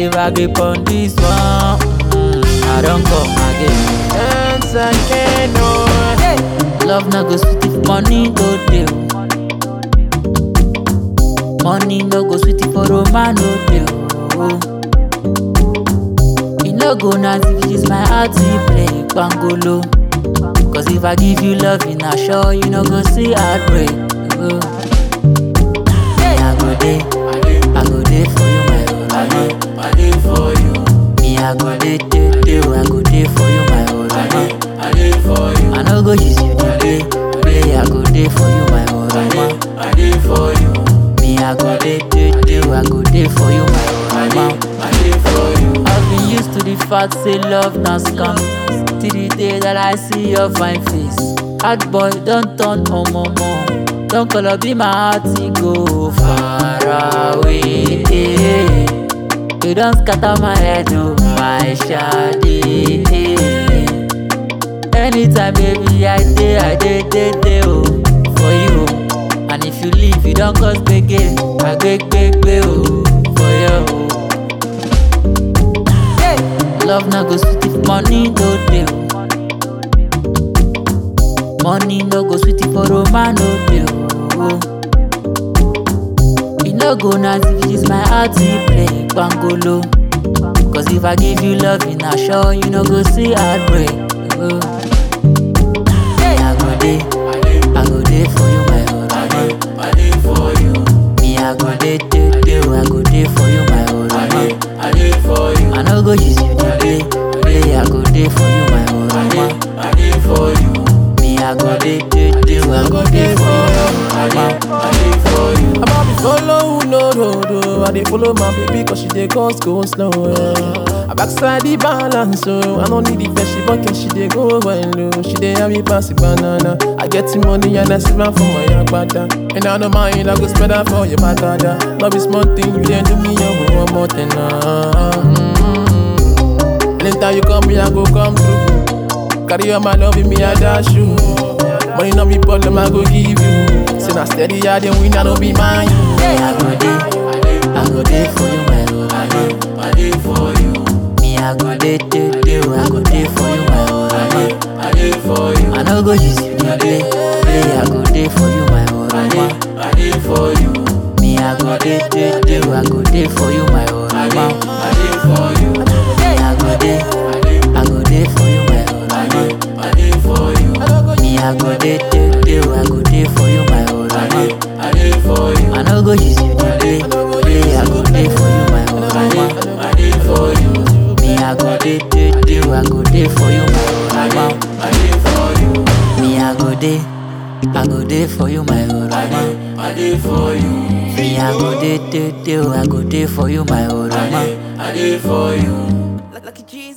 If I grip on this one, mm, I don't come again. Once again, oh. Love no go sweet if money no dey. oh. Money no go sweet if for man no dey. oh. E no go nice if this my heart you play pangolo. Cause if I give you love, you not sure you no go see heartbreak. Oh. Me I go dey, I go dey for you, my own I did for you. Me I go dey, dey, dey, oh, I go dey for you, my own I did for you. I no go use you dey play, play. I go dey for you, my own I did for you. Me I go dey, dey, dey, oh, I go dey for you, my own I did for you. I've been used to the fact say love na scam Till the day that I see your fine face Hard boy don turn omomo Don color be my heart e go far away You don scatter my head oh my shawty Anytime baby I dey I dey dey dey oh for you oh. And if you leave you don cause gbege agbegbe oh for you oh. Love no go sweet if money no dey. oh. Money no go sweet if for man no dey. oh. E no go nice if this my heart you play pangolo. Cause if I give you love, you not sure you no go see heartbreak. Oh. Me I go dey, I go dey for you, my own. I did for you. Me I go dey, dey, dey, oh, I go dey for you, my own. I did for you. I no go use you dey play, play. I go dey for you, my own. I did for you. Me I go dey, dey, dey, oh, I go dey for you, I did for you. I'm about to follow who no road, oh. I dey follow my baby cause she dey go go slow. Eh. I backside the balance, so I don't need the best, she bucket, she dey go well, oh. She dey have me pass the banana. I get the money and I save am for my yagbada. And I don't mind, I go spend that for your bagada. Love is small thing, you dey do me, oh, one more thing, ah. Mm-hmm. Anytime you come, me I go come through. Carry on my love with me, I dash you. Money no be problem, I go give you. Say na steady, I dey win, I no be mine. Me I go dey, I go dey for you, my own. I did for you. Me I go dey, dey, dey, oh, I go dey for you, my own. I did for you. I no go use you dey play, play. I go dey for you, my own. I did for you. Me I go dey, dey, dey, oh, I go dey for you, my own. I did for you. Me I go dey, I go dey for you, my own. I did for you. Me I go dey, dey, dey, oh, I go dey for you, my own. I did for you. I no go use you dey play, play. I go dey for you, my own. I did for you. Me I go dey, dey, dey, oh, I go dey for you, my own. I did for you. Me I go dey, I go dey for you, my own. I did for you. Me I go dey, dey, dey, oh, I go dey for you, my own. I did for you. Lucky Jesus.